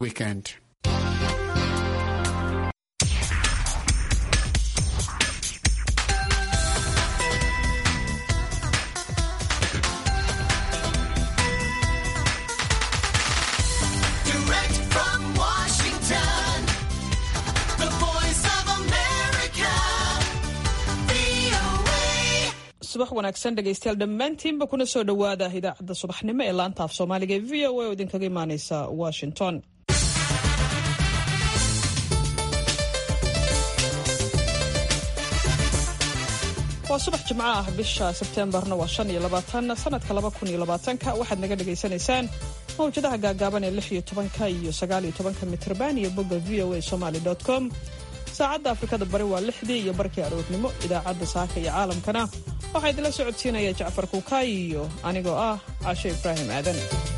weekend. Direct from Washington, the voice of America, VOA. subax wanaagsan dhegaystayaal dhammaantiinba kuna soo dhowaada idaacadda subaxnimo ee laanta af soomaaliga ee v o a oo idinkaga imaaneysa washington waa subax jimco ah bisha sebteembarna waa shan iyo labaatan sanadka laba kun iyo labaatanka waxaad naga dhagaysanaysaan mawjadaha gaagaaban ee lix iyo tobanka iyo sagaal iyo tobanka mitrban iyo bogga v o a somaly com saacadda afrikada bari waa lixdii iyo barkii aroornimo idaacadda saaka iyo caalamkana waxaa idinla socodsiinaya jacfar kuukaay iyo anigoo ah cashe ibraahim aadan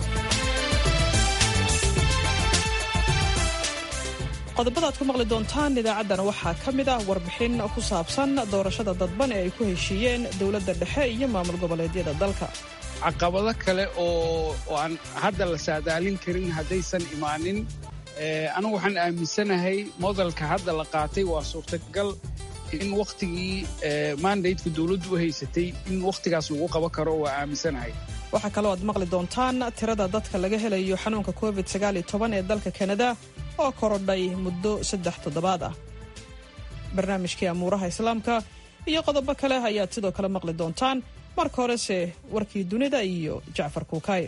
qodobada aad ku maqli doontaan idaacaddana waxaa ka mid ah warbixin ku saabsan doorashada dadban ee ay ku heshiiyeen dowladda dhexe iyo maamul goboleedyada dalka caqabado kale oo oo aan hadda la saadaalin karin haddaysan imaanin Eh, anigu waxaan aaminsanahay modelka hadda la qaatay waa suurtagal in wakhtigii mandateka dowladdu u haysatay in wakhtigaas lagu qaban karo waa aaminsanahay waxaa kaloo aad maqli doontaan tirada dadka laga helayo xanuunka covid ee dalka kanada oo korodhay muddo saddex toddobaad ah barnaamijkii amuuraha islaamka iyo qodobo kale ayaad sidoo kale maqli doontaan marka horese warkii dunida iyo jacfar kuukaay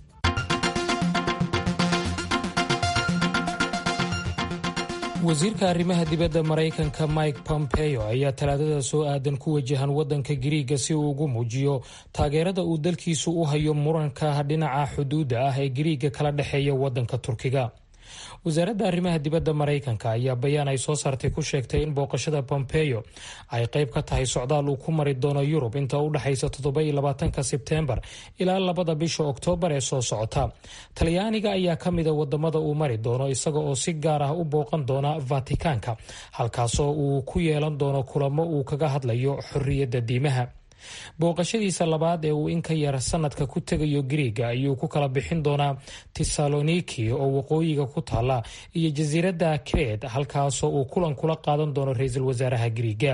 wasiirka arrimaha dibadda maraykanka mike pompeo ayaa talaadada soo aadan ku wajahan waddanka giriiga si uu ugu muujiyo taageerada uu dalkiisu u hayo muranka dhinaca xuduudda ah ee giriiga kala dhexeeya waddanka turkiga wasaaradda arrimaha dibadda maraykanka ayaa bayaan ay soo saartay ku sheegtay in booqashada pompeo ay qayb ka tahay socdaal uu ku mari doono yurub inta u dhexaysa toddoba iyo labaatanka sebteembar ilaa labada bisha oktoobar ee soo socota talyaaniga ayaa ka mida wadamada uu mari doono isaga oo si gaar ah u booqan doona vatikaanka halkaasoo uu ku yeelan doono kulamo uu kaga hadlayo xorriyadda diimaha booqashadiisa labaad ee uu in ka yar sanadka ku tegayo giriiga ayuu ku kala bixin doonaa tesaloniki oo waqooyiga ku taala iyo jasiiradda kret halkaasoo uu kulan kula qaadan doono ra-iisul wasaaraha giriiga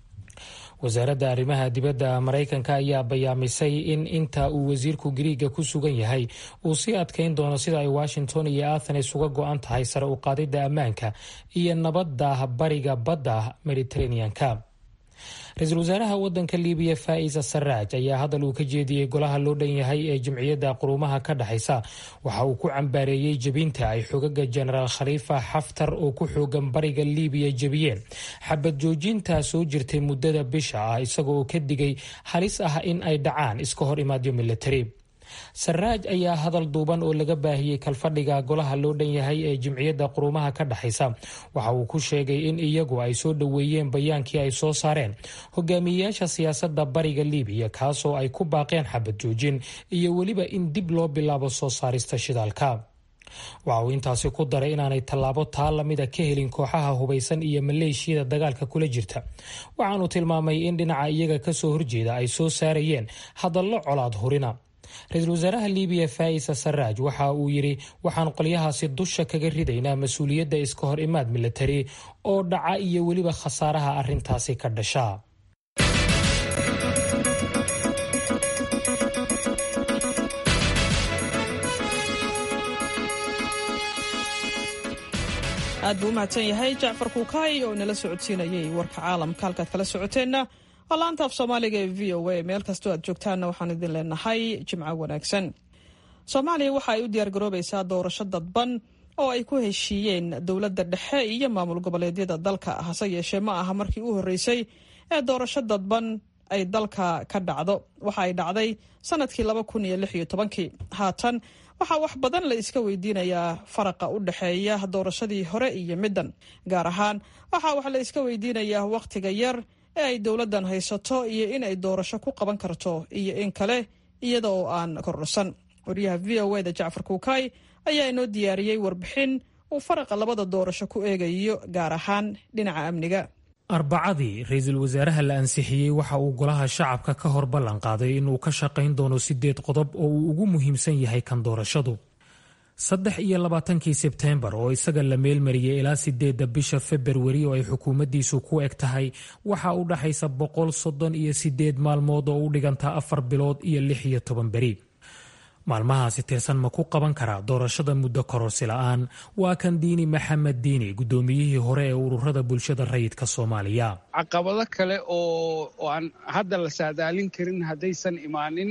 wasaaradda arrimaha dibadda maraykanka ayaa bayaamisay in inta uu wasiirku giriiga ku sugan yahay uu sii adkayn doono sida ay washington iyo athenes uga go-an tahay sare u qaadidda ammaanka iyo nabadda bariga badda mediteraneanka ra-iisul wasaaraha wadanka libiya faa'isa saraaj ayaa hadal uu ka jeediyey golaha loo dhan yahay ee jamciyadda quruumaha ka dhexaysa waxa uu ku cambaareeyey jebinta ay xogaga jenaraal khaliifa xaftar oo ku xoogan bariga libiya jebiyeen xabad joojinta soo jirtay muddada bisha ah isaga oo ka digay halis ah in ay dhacaan iska hor imaadyo militari saraaj ayaa hadal duuban oo laga baahiyey kalfadhiga golaha loo dhan yahay ee jimciyadda quruumaha ka dhexaysa waxa uu ku sheegay in iyagu ay soo dhoweeyeen bayaankii ay soo saareen hogaamiyeyaasha siyaasadda bariga libiya kaasoo ay ku baaqeen xabad joojin iyo weliba in dib loo bilaabo soo saarista shidaalka waxa uu intaasi ku daray inaanay tallaabo taa lamida ka helin kooxaha hubaysan iyo maleeshiyada dagaalka kula jirta waxaanu tilmaamay in dhinaca iyaga kasoo horjeeda ay soo saarayeen hadallo colaad hurina ra-iisul wasaaraha libiya faa'isa saraaj waxa uu yidhi waxaan qolyahaasi dusha kaga ridaynaa mas-uuliyadda iska hor imaad militari oo dhaca iyo weliba khasaaraha arrintaasi ka dhasha aad buu u mahadsan yahay jacfar kuukaay oo nala socodsiinayay warka caalamka halkaad kala socoteenna waa laanta af soomaaliga ee v o a meel kastoo aad joogtaanna waxaan idin leenahay jimco wanaagsan soomaaliya waxa ay u diyaargaroobaysaa doorasho dadban oo ay ku heshiiyeen dowladda dhexe iyo maamul goboleedyada dalka hase yeeshee ma aha markii u horreysay ee doorasho dadban ay dalka ka dhacdo waxa ay dhacday sanadkii laba kun iyo lix iyo tobankii haatan waxaa wax badan la iska weydiinayaa faraqa u dhexeeya doorashadii hore iyo middan gaar ahaan waxaa wax la iska weydiinayaa wakhtiga yar ee ay dowladdan haysato iyo in ay doorasho ku qaban karto iyo in kale iyada oo aan kordhosan waryaha v o e da jacfar kuukaay ayaa inoo diyaariyey warbixin uu faraqa labada doorasho ku eegayo gaar ahaan dhinaca amniga arbacadii ra-iisul wasaaraha la ansixiyey waxa uu golaha shacabka ka hor ballan qaaday inuu ka shaqayn doono sideed qodob oo uu ugu muhiimsan yahay kan doorashadu saddex iyo labaatankii sebteembar oo isaga la meelmariyey ilaa sideedda bisha februari oo ay xukuumaddiisu ku eg tahay waxaa u dhaxaysa boqol soddon iyo sideed maalmood oo u dhigantaa afar bilood iyo lix iyo toban beri maalmahaasi tirsan ma ku qaban karaa doorashada muddo kororsi la-aan waa kan diini maxamed diini guddoomiyihii hore ee ururada bulshada rayidka soomaaliya caqabado kale oo oo aan hadda la saadaalin karin haddaysan imaanin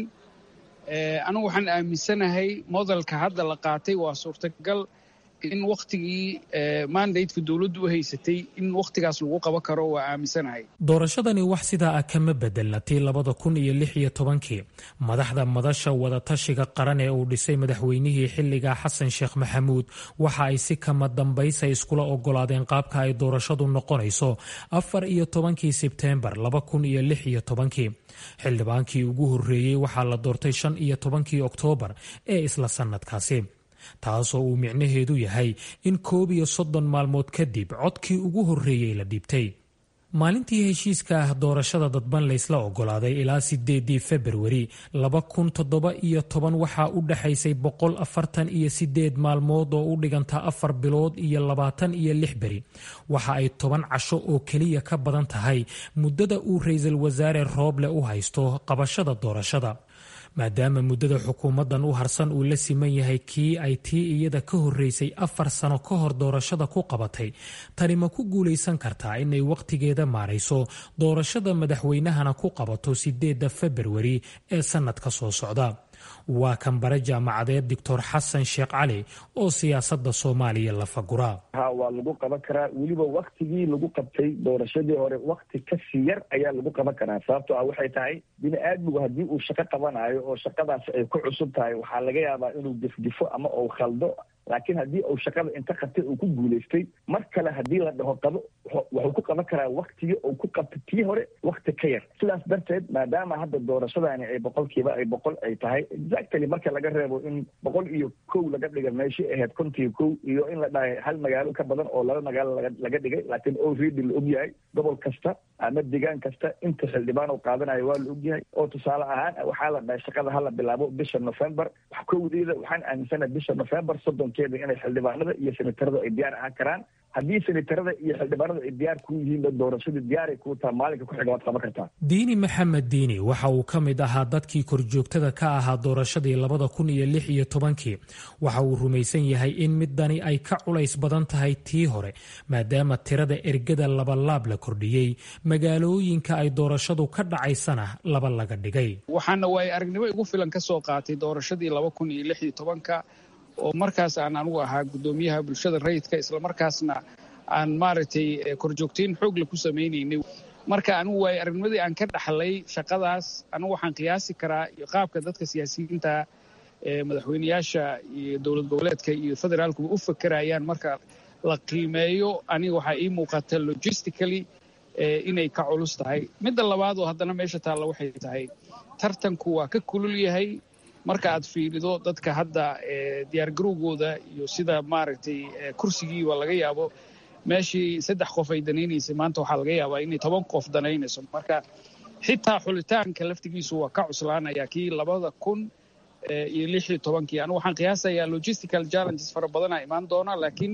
anigu waxaan aaminsanahay modelka hadda la qaatay waa suurtagal in wakhtigii mandateka dowladdu u haysatay in wakhtigaas lagu qaban karo waa aaminsanahay doorashadani wax sidaa ah kama bedelna tii labada kun iyo lix iyo tobankii madaxda madasha wadatashiga qaran ee uu dhisay madaxweynihii xilliga xasan sheekh maxamuud waxa ay si kama dambaysa iskula ogolaadeen qaabka ay doorashadu noqonayso afar iyo tobankii sebteembar laba kun iyo lix iyo tobankii xildhibaankii ugu horreeyey waxaa la doortay shan iyo tobankii oktoobar ee isla sannadkaasi taasoo uu micnaheedu yahay in koob iyo soddon maalmood kadib codkii ugu horreeyey la dhiibtay maalintii heshiiska ah doorashada dadban laysla ogolaaday ilaa sideedii februari laba kun toddoba iyo toban waxaa u dhexaysay boqol afartan iyo sideed maalmood oo u dhiganta afar bilood iyo labaatan iyo lix beri waxa ay toban casho oo keliya ka badan tahay muddada uu ra-iisul wasaare rooble u haysto qabashada doorashada maadaama muddada xukuumaddan u harsan uu la siman yahay kii ay tii iyada ka horreysay afar sano ka hor doorashada ku qabatay tani ma ku guulaysan kartaa inay wakhtigeeda maarayso doorashada madaxweynahana ku qabato sideedda februari ee sannadka soo socda waa kan bare jaamacadeed doctor xasan sheekh cali oo siyaasadda soomaaliya la fagura ha waa lagu qaban karaa weliba waktigii lagu qabtay doorashadii hore wakti kasii yar ayaa lagu qaban karaa sababto ah waxay tahay bini aadmigu haddii uu shaqo qabanayo oo shaqadaas ay ku cusub tahay waxaa laga yaabaa inuu difdifo ama uu khaldo laakiin haddii uu shaqada inta qabtay uu ku guulaystay mar kale haddii la dhaho qabo wuxuu ku qaban karaa waktigii uu ku qabtay tii hore wakti ka yar sidaas darteed maadaama hadda doorashadani ay boqolkiiba ay boqol ay tahay exactly marka laga reebo in boqol iyo kow laga dhiga meeshii ahayd kontiyo kow iyo in la dhahay hal magaalo ka badan oo laba magaalo laga dhigay laakiin already la ogyahay gobol kasta ama degaan kasta inta xildhibaan uu qaadanayo waa la ogyahay oo tusaale ahaan waxaa la dhahay shaqada hala bilaabo bisha november wax kowdeeda waxaan aaminsanahay bisha november soddonkeeda inay xildhibaanada iyo senatarada ay diyaar ahaan karaan haddii senatarada iyo xildhibaanada ay diyaar ku yihiin doorashadii diyaaray kuu taha maalinka ku xiga waad qaban kartaa diini maxamed diini waxa uu ka mid ahaa dadkii korjoogtada ka ahaa doorashadii labada kun iyo lix iyo tobankii waxa uu rumaysan yahay in midani ay ka culays badan tahay tii hore maadaama tirada ergada labalaab la kordhiyey magaalooyinka ay doorashadu ka dhacaysana laba laga dhigay waxaana waay aragnimo igu filan ka soo qaatay doorashadii laba kun iyo lix iyo tobanka oo markaas aan anugu ahaa guddoomiyaha bulshada rayidka islamarkaasna aan maaragtay korjoogtayn xoogle ku samaynaynay marka anigu waay aragnimadii aan ka dhaxlay shaqadaas anigu waxaan qiyaasi karaa iyo qaabka dadka siyaasiyiinta madaxweyneyaasha iyo dowlad goboleedka iyo federaalkuba u fakerayaan marka la qiimeeyo aniga waxaa ii muuqata logistically inay ka culus tahay midda labaad oo haddana meesha taalla waxay tahay tartanku waa ka kulul yahay marka aad fiirido dadka hadda diyaargarowgooda iyo sida maaragtay kursigiiba laga yaabo meeshii saddex qof ay danaynaysay maanta waxaa laga yaabaa inay toban qof danaynayso marka xitaa xulitaanka laftigiisu waa ka cuslaanaya kii labada kun iyo lix iyo tobankii anigu waxaan qiyaasayaa logistical challenges fara badana imaan doona laakiin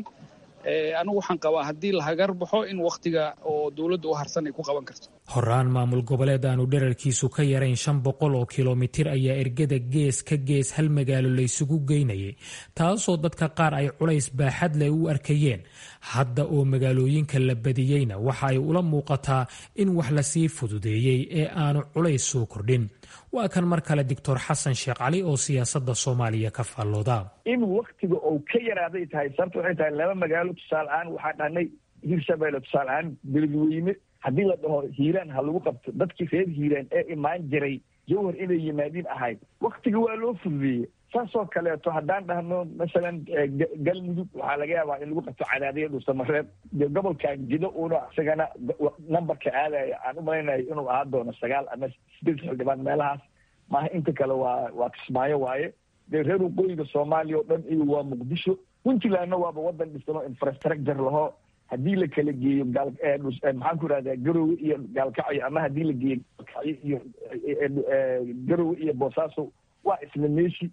anigu waxaan qabaa haddii la hagar baxo in wakhtiga oo dowladda u harsan ay ku qaban karto horaan maamul goboleed aanu dherarkiisu ka yarayn shan boqol oo kilomitir ayaa ergada gees ka gees hal magaalo laysugu geynayay taasoo dadka qaar ay culays baaxad leh u arkayeen hadda oo magaalooyinka la badiyeyna waxa ay ula muuqataa in wax lasii fududeeyey ee aanu culays soo kordhin waa kan mar kale doctor xasan sheekh cali oo siyaasadda soomaaliya ka faallooda in waktiga uu ka yaraaday tahay sababta waxay tahay laba magaalo tusaale ahaan waxaa dhahnay hirshabeelle tusaale ahaan beledweyne haddii la dhaho hiiraan ha lagu qabto dadkii reer hiiraan ee imaan jiray jawhar inay yimaadiin ahayd waktiga waa loo fududeeyey saasoo kaleeto haddaan dhahno masalan galmudug waxaa laga yaabaa in lagu qabto cadaadiya dhuusamareeb gobolkan jido uuna isagana numberka aadaya aan u malaynayo inuu ahaan doono sagaal ama sideed xildhibaan meelahaas maaha inta kale waa waa kismaayo waaye dee reer waqooyiga soomaaliya oo dhan iyo waa muqdisho puntlandna waaba wadan dhisano infrastructure laho haddii la kala geeyo maxaan ku irahdaa garowe iyo gaalkacyo ama haddii la geeyo gaalkacyo iyo garowe iyo boosaaso waa isla meeshi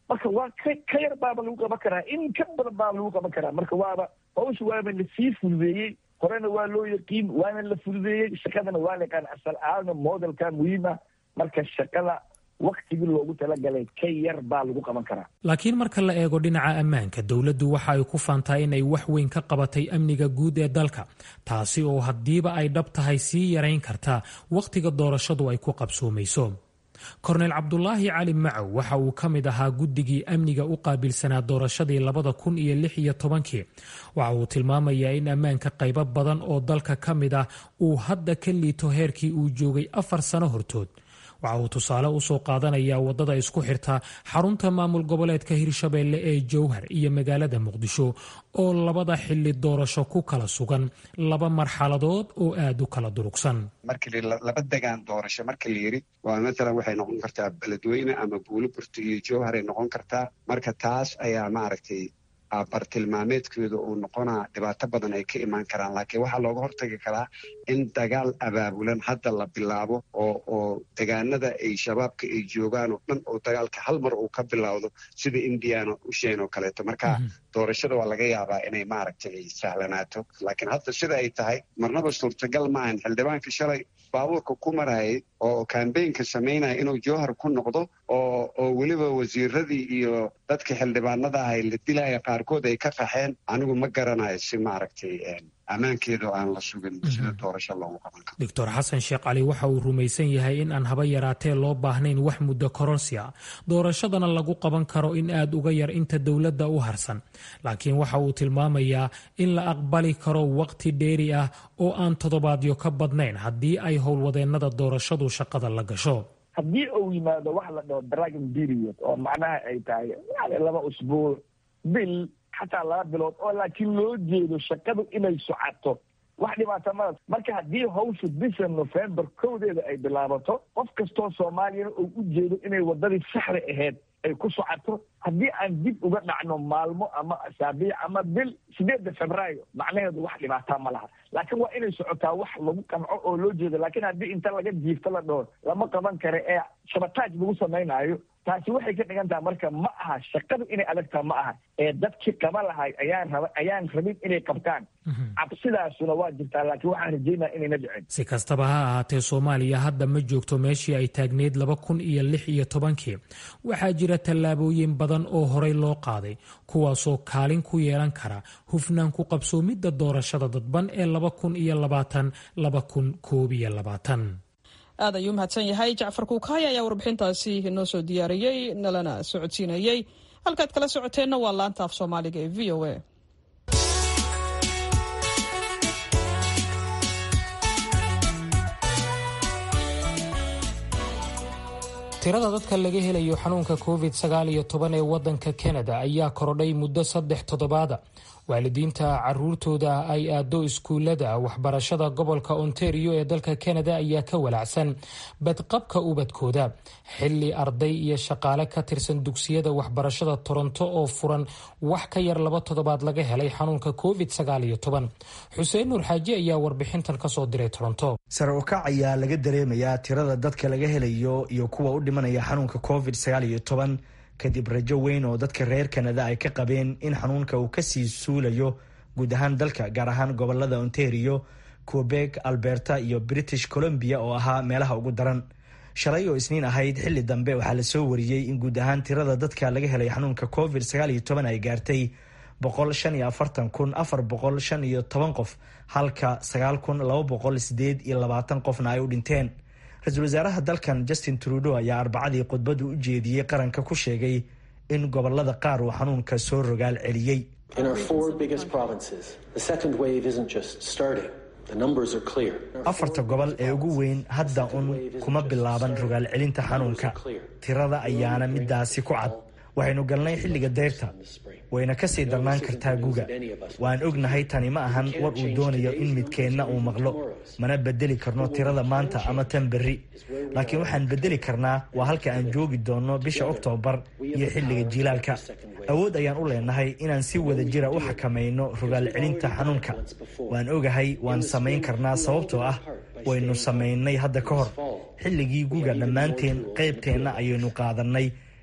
marka waa ka ka yar baaba lagu qaban karaa in ka badan baaba lagu qaban karaa marka waaba hawsha waaba lasii fududeeyey horena waa loo yaqiin waana la fududeeyey shaqadana waa la yaqaan asal ahaana modelka muhiima marka shaqada waktigii loogu talagalay ka yar baa lagu qaban karaa laakiin marka la eego dhinaca ammaanka dowladdu waxa ay ku faantaa inay wax weyn ka qabatay amniga guud ee dalka taasi oo haddiiba ay dhab tahay sii yarayn karta wakhtiga doorashadu ay ku qabsoomayso korneyl cabdulaahi cali macow waxa uu ka mid ahaa guddigii amniga u qaabilsanaa doorashadii labada kun iyo lix iyo tobankii waxa uu tilmaamayaa in ammaanka qaybo badan oo dalka ka mid ah uu hadda ka liito heerkii uu joogay afar sano hortood waxa uu tusaale usoo qaadanayaa wadada isku xirta xarunta maamul goboleedka hirshabeelle ee jowhar iyo magaalada muqdisho oo labada xili doorasho ku kala sugan laba marxaladood oo aad u kala durugsan markii laba degaan doorasho marka la yiri waa matalan waxay noqon kartaa beledweyne ama buuliburto iyo jowharay noqon kartaa marka taas ayaa maaragtay bartilmaameedkeedu uu noqonaa dhibaato badan ay ka imaan karaan laakiin waxaa looga hortagi karaa in dagaal abaabulan hadda la bilaabo oo oo degaanada ay shabaabka ay joogaan oo dhan oo dagaalka hal mar uu ka bilowdo sida indiana usheen oo kaleeto marka doorashada waa laga yaabaa inay maaragtay ay sahlanaato laakiin hadda sida ay tahay marnaba suurtagal maahan xildhibaanka shalay baabuurka ku marayay oo kambeynka samaynaya inuu jowhar ku noqdo oo oo weliba wasiiradii iyo dadka xildhibaanada ahay la dilaya qaarkood ay ka qaxeen anigu ma garanayo si maaragtay ammaankeedu aan la sugin sida doorasho loogu qaban karo doctor xasan sheekh cali waxa uu rumaysan yahay in aan haba yaraatee loo baahnayn wax muddo kororsi a doorashadana lagu qaban karo in aad uga yar inta dowladda u harsan laakiin waxa uu tilmaamayaa in la aqbali karo waqti dheeri ah oo aan toddobaadyo ka badnayn haddii ay howlwadeennada doorashadu shaqada la gasho haddii uu yimaado wax la dhaho dragon period oo macnaha ay tahay yani laba usbuuc bil xataa laba bilood oo laakiin loo jeedo shaqadu inay socato wax dhibaata mala marka haddii hawsha bisha november kowdeeda ay bilaabato qof kastoo soomaaliyana uu u jeedo inay waddadii saxda ahayd ay ku socoto haddii aan dib uga dhacno maalmo ama asaabiic ama bil sideedda febraayo macnaheedu wax dhibaataa ma laha laakiin waa inay socotaa wax lagu qanco oo loo jeedo laakiin haddii inta laga jiifto la dhaho lama qaban karo ee shabataaj lagu samaynaayo taasi waxay ka dhigan taha marka ma aha shaqadu inay adagtaa ma aha ee dadkii qaba lahay ayaan raba ayaan rabin inay qabtaan cabsidaasuna waa jirtaa laakiin waxaan rajeynaya inayna dhicin si kastaba ha ahaatee soomaaliya hadda ma joogto meeshii ay taagneyd laba kun iyo lix iyo tobankii waxaa jira tallaabooyin badan oo horey loo qaaday kuwaasoo kaalin ku yeelan kara hufnaan ku qabsoomidda doorashada dadban ee laba kun iyo labaatan laba kun koob iyo labaatan aad ayuu mahadsan yahay jacfar kuukaay ayaa warbixintaasi inoo soo diyaariyey nalana socodsiinayey halkaad kala socoteenna waa laanta af soomaaliga ee v o a tirada dadka laga helayo xanuunka covid sagaal iyo toban ee wadanka kanada ayaa korodhay muddo saddex toddobaada waalidiinta caruurtooda ay aado iskuulada waxbarashada gobolka ontario ee dalka kanada ayaa ka walacsan badqabka ubadkooda xili arday iyo shaqaale ka tirsan dugsiyada waxbarashada toronto oo furan wax ka yar laba toddobaad laga helay xanuunka covid sagaal iyo toban xuseen nuur xaaji ayaa warbixintan kasoo diray toronto sare u kac ayaa laga dareemayaa tirada dadka laga helayo iyo kuwa u dhimanaya xanuunka covid sagaal iyo toban kadib rajo weyn oo dadka reer kanada ay ka qabeen in xanuunka uu kasii suulayo guud ahaan dalka gaar ahaan gobolada ontario quebec alberta iyo british columbia oo ahaa meelaha ugu daran shalay oo isniin ahayd xilli dambe waxaa lasoo wariyey in guud ahaan tirada dadka laga helay xanuunka covid sagaal iyo toban ay gaartay boqol shan iyo afartan kun afar boqol shan iyo toban qof halka sagaal kun laba boqol sideed iyo labaatan qofna ay u dhinteen ra-iisul wasaaraha dalkan justin trudeau ayaa arbacadii khudbadu u jeediyey qaranka ku sheegay in gobolada qaar uu xanuunka soo rogaal celiyey afarta gobol ee ugu weyn hadda un kuma bilaaban rogaal celinta xanuunka tirada ayaana midaasi ku cad waxaynu galnay xilliga dayrta wayna kasii darnaan kartaa guga waan ognahay tani ma ahan war uu doonayo in midkeenna uu maqlo mana bedeli karno tirada maanta ama tan berri laakiin waxaan bedeli karnaa waa halka aan joogi doonno bisha oktoobar iyo xilliga jiilaalka awood ayaan u leenahay inaan si wada jira u xakamayno rogaal celinta xanuunka waan ogahay waan samayn karnaa sababtoo ah waynu samaynay hadda ka hor xilligii guga dhammaanteen qaybteenna ayaynu qaadannay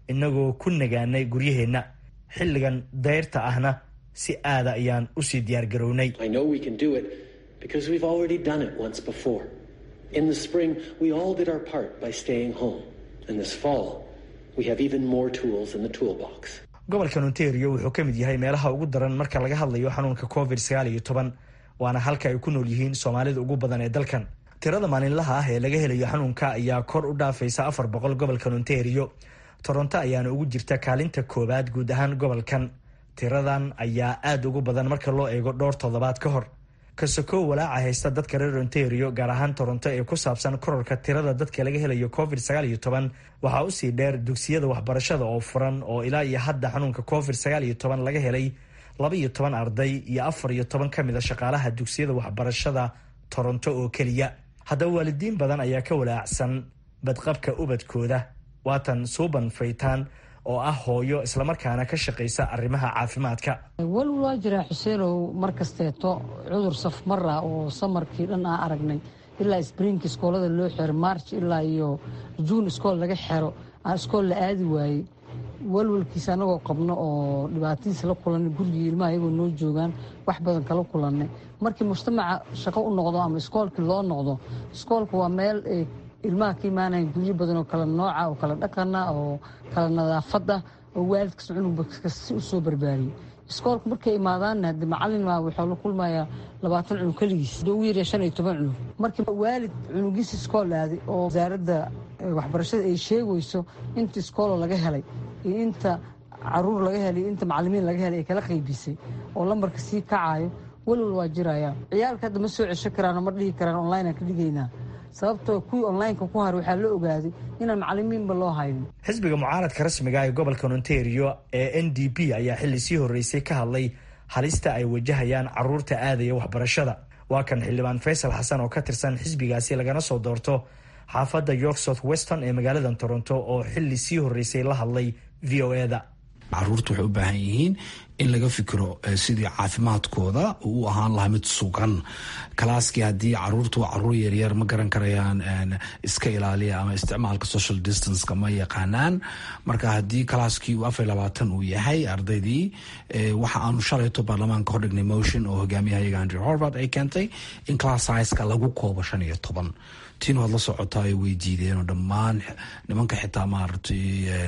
innagoo ku nagaanay guryaheenna xilligan dayrta ahna si aada ayaan usii diyaargarownay I know we can do it because we've already done it once before. In the spring, we all did our part by staying home. And this fall, we have even more tools in the toolbox. gobolkan ontario wuxuu ka mid yahay meelaha ugu daran marka laga hadlayo xanuunka covid sagaal iyo toban waana halka ay ku nool yihiin soomaalida ugu badan ee dalkan tirada maalinlaha ah ee laga helayo xanuunka ayaa kor u dhaafaysa afar boqol gobolkan ontario toronto ayaana ugu jirta kaalinta koowaad guud ahaan gobolkan tiradan ayaa aada ugu badan marka loo eego dhowr toddobaad ka hor kasokow walaaca haysta dadka reer ontario gaar ahaan toronto ee ku saabsan kororka tirada dadka laga helayo covid sagaal iyo toban waxaa usii dheer dugsiyada waxbarashada oo furan oo ilaa iyo hadda xanuunka covid sagaal iyo toban laga helay laba iyo toban arday iyo afar iyo toban ka mid a shaqaalaha dugsiyada waxbarashada toronto oo keliya haddaba waalidiin badan ayaa ka walaacsan badqabka ubadkooda waatan suuban faytaan oo ah hooyo islamarkaana ka shaqaysa arrimaha caafimaadka walwal waa jiraa xuseenow mar kasteeto cudur safmara oo samarkii dhan aan aragnay ilaa sbriinka iskoolada loo xero march ilaa iyo juun iskool laga xero aan iskool la aadi waayey walwalkiisa anagoo qabno oo dhibaatadiisa la kulanay gurigii ilmaha iyagoo noo joogaan wax badan kala kulannay markii mujtamaca shaqo u noqdo ama iskoolkii loo noqdo iskoolka waa meel ay ilmaha ka imaanayan guryo badan oo kala nooca oo kala dhaqana oo kala nadaafada oo waalidkas cunugba si u soo barbaariyey iskoolka markay imaadaanna hadde macalin maa waxaa la kulmayaa labaatan cunug keligiis hadda ugu yarya shan iyo toban cunug markii waalid cunugiisa iskool aaday oo wasaaradda waxbarashada ay sheegayso inta iskooloo laga helay iyo inta caruur laga helay iyo inta macalimiin laga helay ay kala qaybisay oo lambarka sii kacayo walwal waa jiraya ciyaalka hadda ma soo cesho karaan oo ma dhihi karaan online aan ka dhigaynaa sababtoo kuwii onlineka ku haray waxaa la ogaaday inaan macalimiinba loo haynin xisbiga mucaaradka rasmiga ee gobolkan ontario ee n d p ayaa xilli sii horreysay ka hadlay halista ay wajahayaan caruurta aadaya waxbarashada waa kan xildhibaan faysal xasan oo ka tirsan xisbigaasi lagana soo doorto xaafadda york south weston ee magaalada toronto oo xilli sii horreysay la hadlay v o e da caruurta waxay u baahan yihiin in laga fikiro sidii caafimaadkooda uu ahaan lahaa mid sugan kalaaskii haddii caruurtu waa caruur yaryar ma garan karayaan iska ilaaliya ama isticmaalka social distanceka ma yaqaanaan marka haddii kalaaskii uu afar labaatan uu yahay ardaydii waxa aanu shalayto baarlamaanka hordhignay motion oo hogaamiyahayaga andrew horvard ay keentay in class sizeka lagu koobo shan iyo toban tiin waad la socotaa ay way diideen oo dhammaan nimanka xitaa maaragtay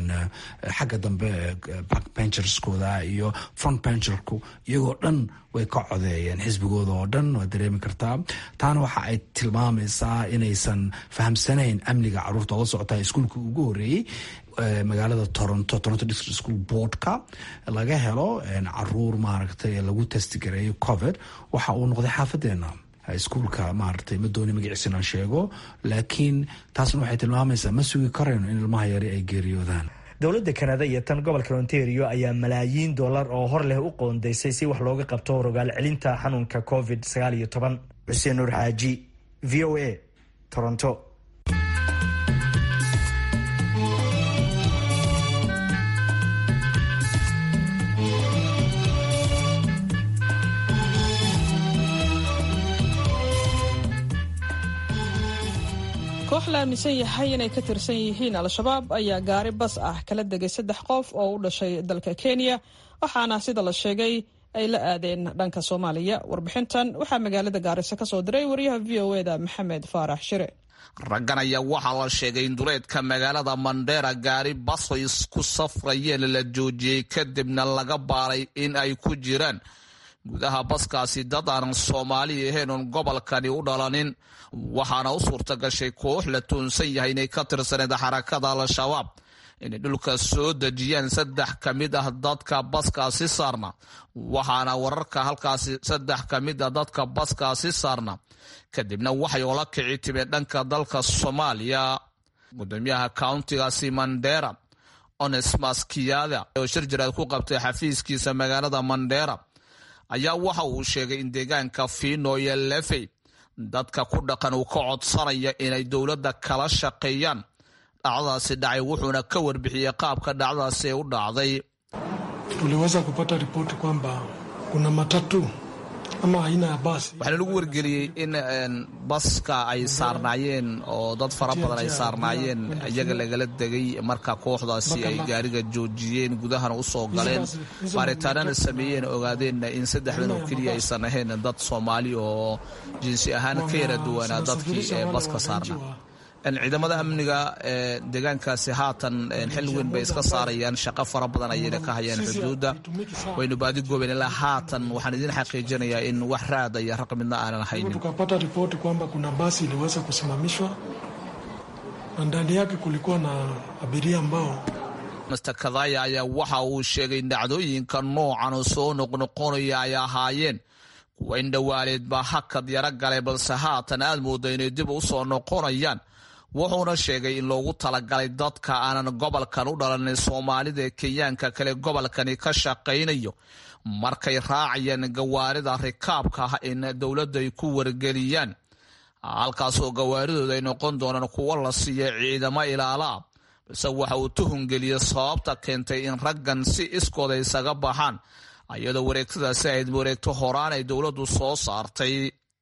xagga dambe backbencherskooda iyo front bencherku iyagoo dhan way ka codeeyeen xisbigooda oo dhan waad dareemi kartaa taana waxa ay tilmaamaysaa inaysan fahamsanayn amniga caruurta oo la socotaa iskuulka ugu horeeyey magaalada toronto toronto district school boardka laga helo caruur maaragtay lagu testigareeyo covid waxa uu noqday xaafadeena iskuulka maaragtay ma dooni magaciisa inaan sheego laakiin taasna waxay tilmaamaysaa ma sugi karayno in ilmaha yari ay geeriyoodaan dowladda kanada iyo tan gobolka ontario ayaa malaayiin dollar oo hor leh u qoondeysay si wax looga qabto rogaal celinta xanuunka covid sagaal iyo toban xuseen nuur xaaji v o a toronto koox la aaminsan yahay inay ka tirsan yihiin al-shabaab ayaa gaari bas ah kala degay saddex qof oo u dhashay dalka kenya waxaana sida la sheegay ay la aadeen dhanka soomaaliya warbixintan waxaa magaalada gaariso ka soo diray wariyaha v o eda maxamed faarax shire raggan ayaa waxaa la sheegay in duleedka magaalada mandheera gaari basay isku safrayeen la joojiyey kadibna laga baaray in ay ku jiraan gudaha baskaasi dad aanan soomaali ahayn oon gobolkani u dhalanin waxaana u suurta gashay koox la toonsan yahay inay ka tirsaneed xarakada al-shabaab inay dhulka soo dejiyaan saddex ka mid ah dadka baskaasi saarna waxaana wararka halkaasi saddex ka mid ah dadka baskaasi saarna kadibna waxay ola kici timeen dhanka dalka soomaaliya gudoomiyaha countigaasi mandera onesmas kiyada oo shir jiraad ku qabtay xafiiskiisa magaalada mandera ayaa waxa uu sheegay in deegaanka fiino iyo lefey dadka ku dhaqan uu ka codsanaya inay dowladda kala shaqeeyaan dhacdadaasi dhacay wuxuuna ka warbixiyey qaabka dhacdadaasi ay u dhacday tuliweza kupata ripoti kwamba kuna matatu ama aina ya basi. waxaana lagu wargeliyey in baska ay saarnaayeen oo dad fara badan ay saarnaayeen iyaga lagala degay marka kooxdaasi ay gaariga joojiyeen gudahana u soo galeen baaritaanana sameeyeen ogaadeenna in saddexdan oo keliya aysan ahayn dad soomaali oo jinsi ahaan ka yara duwanaa dadkii ee baska saarnaa ciidamada amniga ee deegaankaasi haatan xil weyn bay iska saarayaan shaqo fara badan ayayna ka hayaan xuduudda waynu baadi goobeen ilaa haatan waxaan idin xaqiijinayaa in wax raada iyo raq midna aanan haynin Tukapata ripoti kwamba kuna basi iliweza kusimamishwa na ndani yake kulikuwa na abiria ambao master kadaya ayaa waxa uu sheegay in dhacdooyinka noocan oo soo noqnoqonaya ay ahaayeen kuwa indhowaaleed baa hakad yaro galay balse haatan aad mooda inay dib u soo noqonayaan wuxuuna sheegay in loogu talagalay dadka aanan gobolkan u dhalanin soomaalida ee kenyaanka kale gobolkani ka shaqaynayo markay raacayaan gawaarida rikaabka ah in dowladda ay ku wargeliyaan halkaasoo gawaaridooda ay noqon doonaan kuwo la siiya ciidamo ilaalaa balse waxa uu tuhungeliyey sababta keentay in raggan si iskooda isaga baxaan iyadoo wareegtadaasi ayd wareegto horaan ay dowladdu soo saartay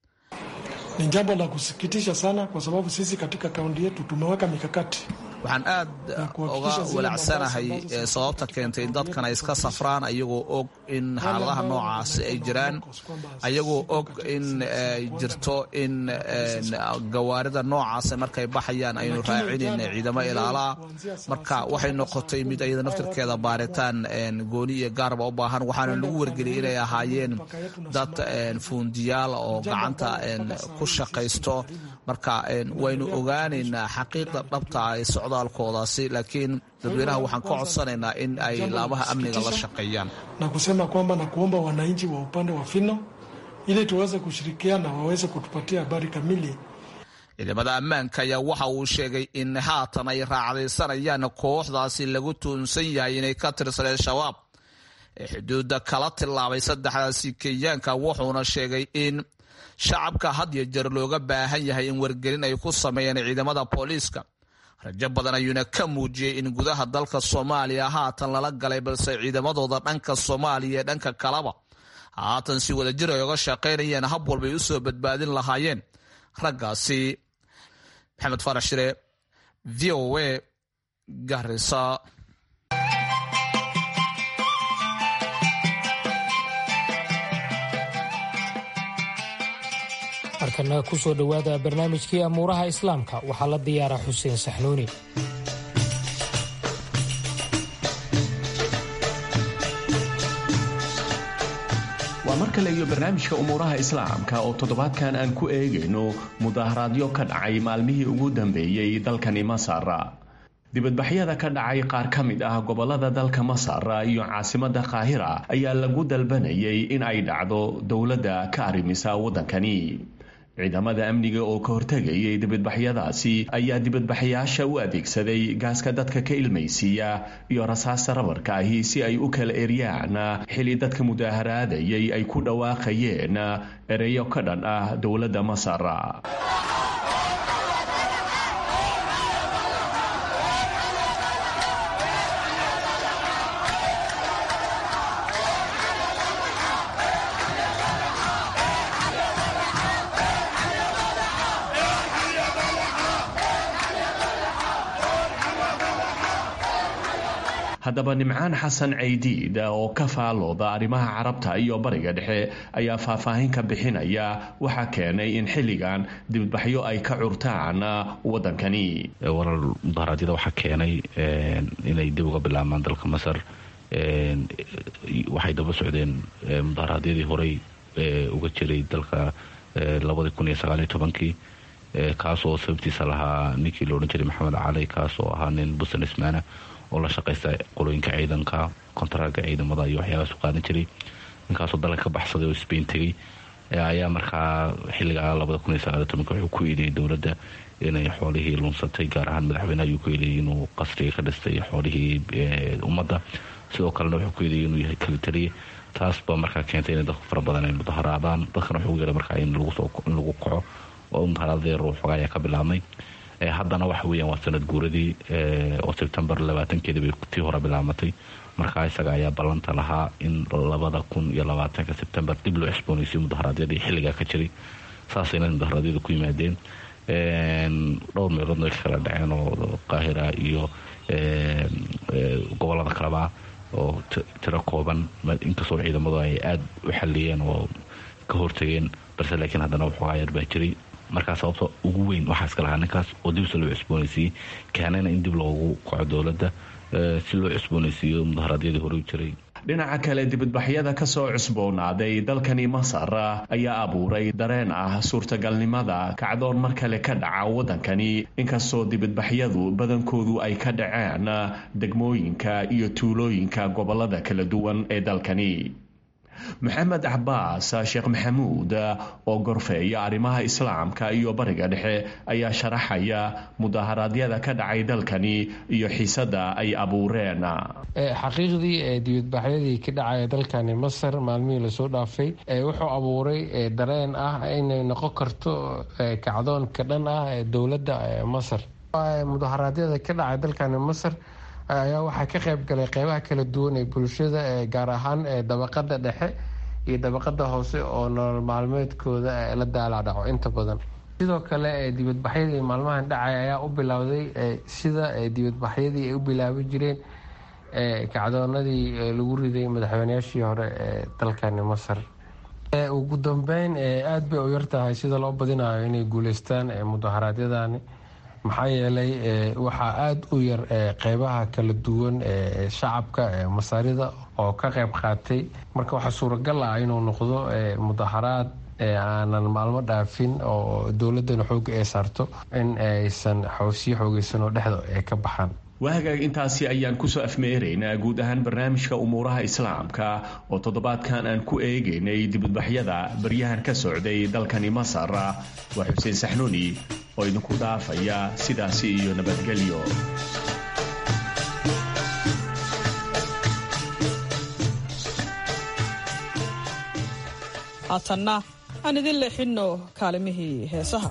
ni jambo la kusikitisha sana, kwa sababu sisi katika kaunti yetu tumeweka mikakati waxaan aad uga walaacsanahay ee sababta keentay in dadkan ay iska safraan ayagoo og in xaaladaha noocaasi ay jiraan ayagoo og in ay jirto in gawaarida noocaasi markay baxayaan aynu raacinayn ciidamo ilaalaa marka waxay noqotay mid ayada naftirkeeda baaritaan gooni iyo gaarba u baahan waxaana lagu wargeliyay inay ahaayeen dad fuundiyaal oo gacanta ku shaqaysto marka waynu ogaanaynaa xaqiiqda dhabta ay socdaalkoodaasi laakiin dadweynaha waxaan ka codsanaynaa in ay laamaha amniga la shaqeeyaan na kusema kwamba na kuomba wananchi wa upande wa Fino ili tuweze kushirikiana waweze kutupatia habari kamili. ciidamada ammaanka ayaa waxa uu sheegay in haatan ay raacdaysanayaan kooxdaasi lagu tuunsan yahay inay ka tirsadeen shabaab ee xuduudda kala tillaabay saddexdaasi kenyaanka wuxuuna sheegay in shacabka had iyo jeer looga baahan yahay in wargelin ay ku sameeyaan ciidamada booliiska rajo badan ayuuna ka muujiyey in gudaha dalka soomaaliya haatan lala galay balse ciidamadooda dhanka soomaaliya ee dhanka kaleba haatan si wadajir ay oga shaqaynayeen hab walbay u soo badbaadin lahaayeen raggaasi maxamed faarax shire v o a garisa markana ku soo dhowaada barnaamijkii amuuraha islaamka waxaa la diyaara xuseen saxnuuni waa mar kale iyo barnaamijka umuuraha islaamka oo toddobaadkan aan ku eegayno mudaharaadyo ka dhacay maalmihii ugu dambeeyey dalkani masar dibadbaxyada ka dhacay qaar ka mid ah gobolada dalka masar iyo caasimadda qaahira ayaa lagu dalbanayay in ay dhacdo dowladda ka arrimisa waddankani ciidamada amniga oo ka hortegayay dibadbaxyadaasi ayaa dibadbaxyaasha u adeegsaday gaaska dadka ka ilmaysiiya iyo rasaasta rabarka ahi si ay u kala eryaan xili dadka mudaaharaadayay ay ku dhawaaqayeen ereyo ka dhan ah dowladda masar haddaba nimcaan xasan caydiid oo ka faalooda arrimaha carabta iyo bariga dhexe ayaa faahfaahin ka bixinaya waxaa keenay in xilligan dibadbaxyo ay ka curtaan waddankani warar mudaharaadyada waxaa keenay inay dib uga bilaabmaan dalka masar waxay daba socdeen mudaharaadyadii horey uga jiray dalka labadii kun iyo sagaaliyo tobankii kaas oo sababtiisa lahaa ninkii la odhan jiray maxamed cali kaas oo ahaa nin businessmana oo la shaqaysta qolooyinka ciidanka kontaraaga ciidamada iyo waxyaabaas u qaadan jiray ninkaasoo dalka ka baxsaday oo sbain tegay ayaa markaa xilligaa labada kun iyo sagaaliyo tobanka wuxuu ku eedeeyay dowladda inay xoolihii lunsatay gaar ahaan madaxweyneha ayuu ku eedeeyay inuu qasriga ka dhistay xoolihii ummadda sidoo kalena wuxuu ku eedeeyay inuu yahay kalitaliye taas baa markaa keentay inay dadku fara badan ay mudaharaadaan dadkana wuxuu yeeray markaa in lagu kaco oo mudaharaadadii ruux xogaa ayaa ka bilaabmay haddana waxa weeyaan waa sanad guuradii oo sebtembar labaatankeeda bay tii hore bilaabmatay markaa isaga ayaa ballanta lahaa in labada kun iyo labaatanka sebtembar dib loo cusboonaysiyo mudaharaadyadii xilligaa ka jiray saasayna mudaharaadyada ku yimaadeen dhowr meeloodna way ka kala dhaceen oo qaahira iyo gobolada kaleba oo tiro kooban inkastoo ciidamadu ay aada u xaliyeen oo ka hortageen balse laakiin haddana waxoogaa yar baa jiray markaa sababta ugu weyn waxaa iska lahaa ninkaas oo dibse loo cusboonaysiiyey keenayna in dib loogu kaco dowladda si loo cusboonaysiiyo mudaharaadyadii hore u jiray dhinaca kale dibadbaxyada ka soo cusboonaaday dalkani masar ayaa abuuray dareen ah suurtagalnimada kacdoon mar kale ka dhaca waddankani inkastoo dibadbaxyadu badankoodu ay ka dhaceen degmooyinka iyo tuulooyinka gobolada kala duwan ee dalkani maxamed cabaas sheekh maxamuud oo gorfeeya arrimaha islaamka iyo bariga dhexe ayaa sharaxaya mudaharaadyada ka dhacay dalkani iyo xiisada ay abuureen xaqiiqdii dibadbaxyadii ka dhacaya dalkani masar maalmihii lasoo dhaafay wuxuu abuuray dareen ah inay noqon karto kacdoonka dhan ah ee dowladda masar mudaharaadyada ka dhacay dalkani masar ayaa waxaa ka qayb galay qeybaha kala duwan ee bulshada gaar ahaan dabaqada dhexe iyo dabaqada hoose oo nolol maalmeedkooda la daalaadhaco inta badan sidoo kale dibadbaxyadii maalmahan dhacay ayaa u bilowday sida dibadbaxyadii ay u bilaabi jireen kacdoonadii lagu riday madaxweyneyaashii hore ee dalkani masar ugu dambeyn aada bay u yartahay sida loo badinayo inay guuleystaan mudaharaadyadani maxaa yeelay waxaa aada u yar qeybaha kala duwan ee shacabka masaarida oo ka qayb qaatay marka waxaa suuragal ah inuu noqdo mudaharaad aanan maalmo dhaafin oo dowladana xooga ay saarto in aysan sii xoogeysan oo dhexda ay ka baxaan waagaag intaasi ayaan kusoo afmeeraynaa guud ahaan barnaamijka umuuraha islaamka oo toddobaadkan aan ku eegaynay dibadbaxyada baryahan ka socday dalkani masar waa xuseen saxnuuni oo idinku dhaafaya sidaasi iyo nabadgelyo haatanna aan idin leexinno kaalimihii heesaha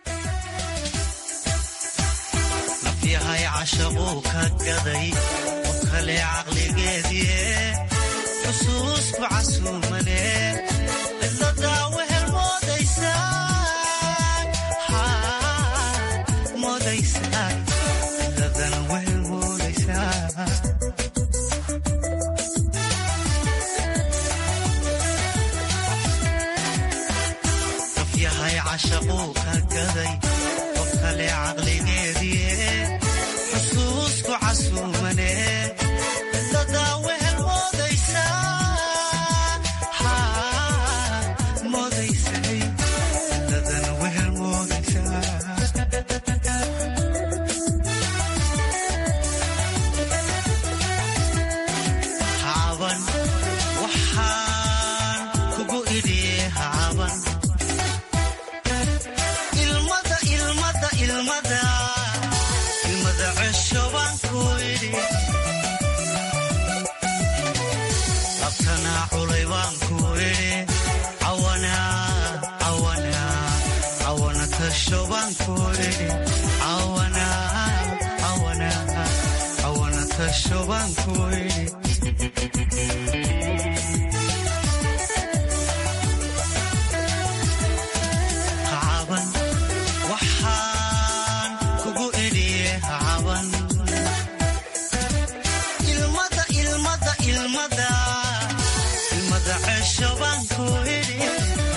yahay cashaquu ka gaday qof kale caqligeedie xusuusku casuumane cidladaa wehel moodaysaa cidladana wehel moodaysaa qof yahay cashaquu ka gaday qof kale caqligeedie xusuusku casuumane cidladaa wehel moodaysaa moodaysay cidladana wehel moodaysaa hacaban waxaan kugu idhiye hacaban ilmada ilmada ilmada ilmada cesho baan ku idhi labtanaa culay baan ku idhi cawana cawana cawana tasho baan ku idhi cawana cawana cawana tasho baan ku idhi hacaban waxaan kugu idhiye hacaban ilmada ilmada ilmada ilmada cesho baan ku idhi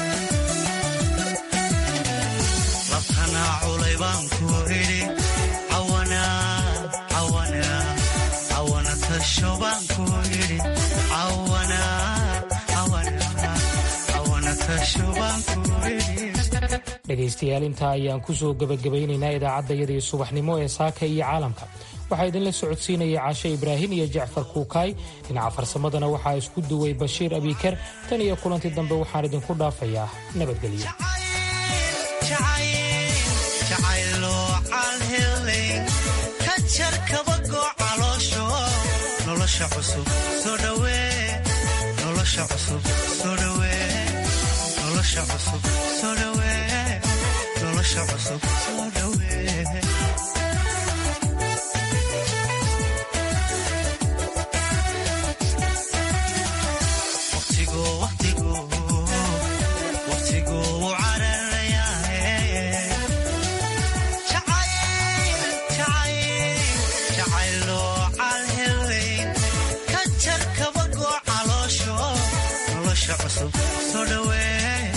labtanaa culay baan ku idhi cawana cawana cawana tasho baan ku idhi cawana cawana cawana tasho baan ku idhi dhegaystayaal intaa ayaan kusoo gebagabaynaynaa idaacaddayadii subaxnimo ee saaka iyo caalamka waxaa idinla socodsiinaya caashe ibraahim iyo jacfar kuukaay dhinaca farsamadana waxaa isku duway bashiir abiiker tan iyo kulantii dambe waxaan idinku dhaafayaa nabadgelyo jacayloo calhelay ka jar kabagoo caloosho nolosha cusub soo dhawee nolosha cusub soo dhawee nolosha cusub soo dhawee nolosha cusub soo dhawee